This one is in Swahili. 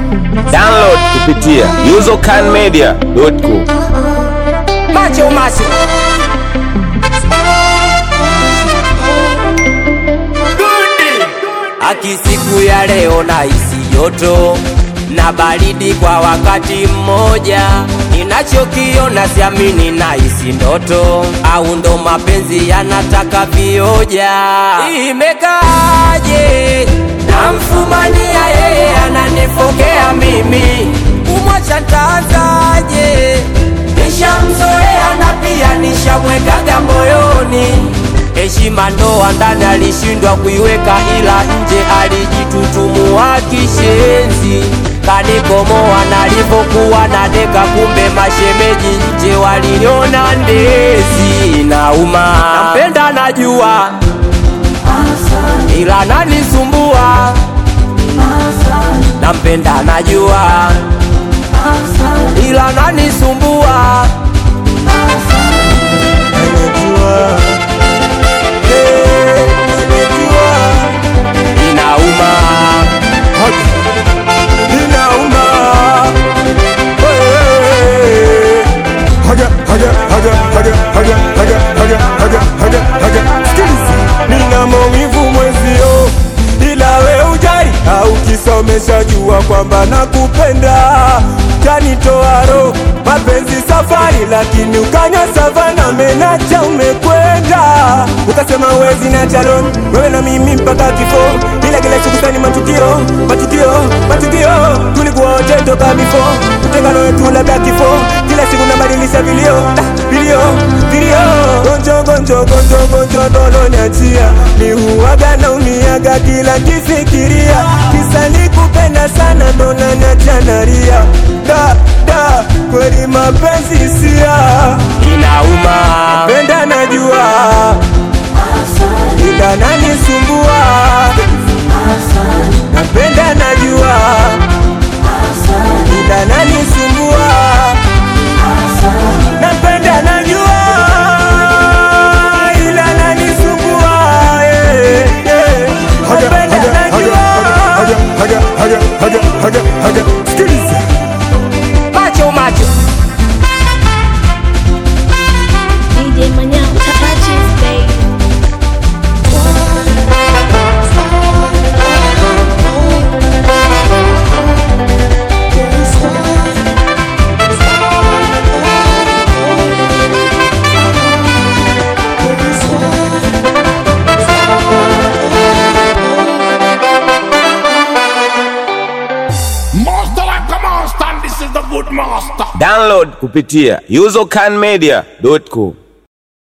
Download kupitia usercanmedia.com. Macho macho Aki siku ya leo na isi joto na baridi kwa wakati mmoja, ninachokiona siamini na isi ndoto, au ndo mapenzi yanataka vioja. Imekaaje? Namfumania yeye ananifokea mimi, kumwacha ntaanzaje? Nishamzoea na pia nishamwekaga moyoni heshima ndoa ndani alishindwa kuiweka, ila nje alijitutumua kishenzi, kanikomoa nalipokuwa na deka, kumbe mashemeji nje waliniona ndezi. Nauma, nampenda najua, ila nanisumbua. Nampenda najua, ila nanisumbua. Inauma, inauma. Hey. Haja, haja, haja, haja, haja, haja, haja, haja, haja, haja. Sikiliza, nina maumivu mwezio, ila we ujai au kisomesha jua kwamba nakupenda, kanitoa roho mapenzi safari, lakini ukanya savana menacha umekwenda, ukasema wezi na chalon wewe na mimi mpaka kifo, ila kila siku sani matukio matukio matukio, tulikuwa wote toka bifo, utengano wetu labda kifo, kila siku nabadilisha vilio ah, vilio vilio, gonjo gonjo gonjo gonjo dolo niachia, ni huwaga na uniaga kila kifikiria, kisa nikupenda sana ndo naniacha nalia, da da kweli mapenzi sia Inauma, penda najua ila nanisumbua napenda najua ila nanisumbua napenda najua ila nanisumbua eh, eh. napenda najua sikiliza macho macho. DJ Manhã, touches, baby. Master like a master, and this is the good master. Download kupitia usercanmedia.com.